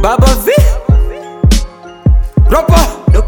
Baba V Ropo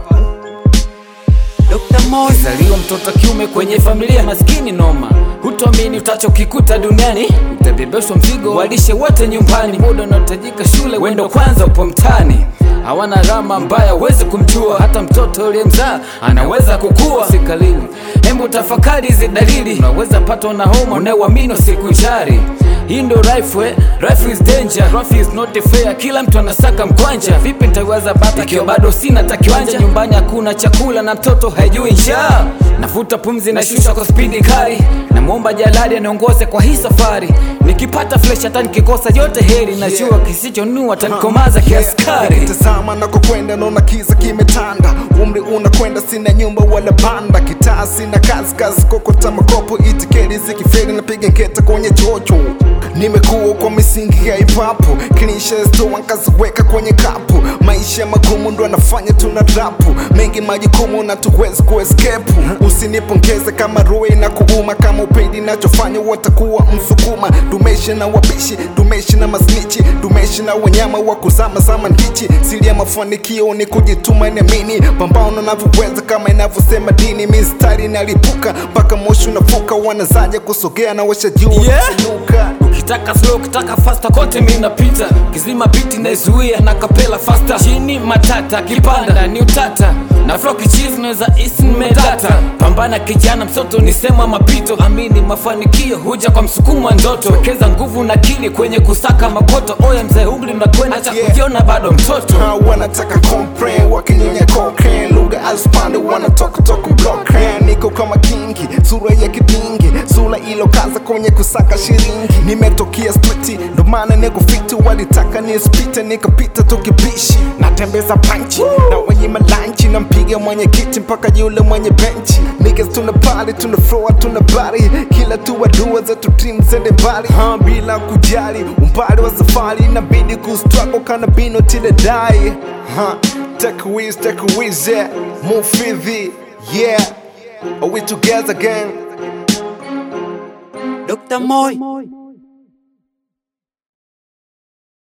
Dr. Moy Zaliwa mtoto kiume kwenye familia maskini noma, hutoamini utachokikuta duniani, utabebeshwa mzigo walishe wote nyumbani. Muda unaotajika shule, wendo kwanza upo mtani, hawana rama mbaya, huwezi kumjua. Hata mtoto uliyemzaa anaweza kukua, sikalili. Hembu tafakari hizi dalili, unaweza patwa na homa unayeuamini usikujari. Hii ndo life we, life is danger, life is not fair. Kila mtu anasaka mkwanja, vipi nitaiwaza bata ikiwa bado sina hata kiwanja? Nyumbani hakuna chakula na mtoto haijui njaa. Navuta pumzi na shusha kwa spidi kali, namwomba jalali aniongoze kwa hii safari. Nikipata flesh hata nikikosa yote heri, najua kisichonua atanikomaza kiaskari. Tazama nakokwenda naona kiza kimetanda, umri unakwenda, sina nyumba wala banda, kitaa sina kazi, kazi kokota makopo, itikeli zikifeli napiga nketa kwenye chocho. Nimekuwa kwa misingi ya ipapo, kinisha stoa nkaziweka kwenye kapu. Maisha magumu ndo anafanya tuna rapu, mengi majukumu na tuwezi kuescape. Usinipongeze kama roe na kuuma, kama upendi nachofanya watakuwa msukuma. Tumeishi na wapishi, tumeishi na masnichi, tumeishi na wanyama wa kuzama zama ndichi. Siri ya mafanikio ni kujituma, niamini, pambano navyoweza kama inavyosema dini. Mistari nalipuka mpaka moshi unafuka, wanazaja kusogea na washa juu Yeah. kuinuka. Ukitaka slow, ukitaka faster, kote mi napita. Kizima biti naizuia na kapela faster. Chini matata, kipanda ni utata. Na flow kichizi naweza isi nimedata. Pambana kijana, msoto ni sema mapito. Amini mafanikio huja kwa msukumo wa ndoto. Wekeza nguvu na akili kwenye kusaka makoto. Oya mzee, umri unakwenda, acha Yeah. kujiona bado mtoto. Ha, wanataka complain wakinyonya cocaine lugha aspande wanatoka toka blockchain niko kama kingi sura ya kidingi sura ilo kaza kwenye kusaka shiringi nimetokea street ndo maana niko fiti walitaka nispite nikapita tukibishi natembeza panchi na wenye malanchi nampiga mwenye kiti mpaka yule mwenye benchi niggas tuna pali tuna floor tuna bari kila tu dua zetu team zende mbali ha, bila kujali umbali wa safari inabidi kustruggle kana bino till I die ha, take a whiz take a whiz yeah move fidhi yeah are we together gang Dr. Moy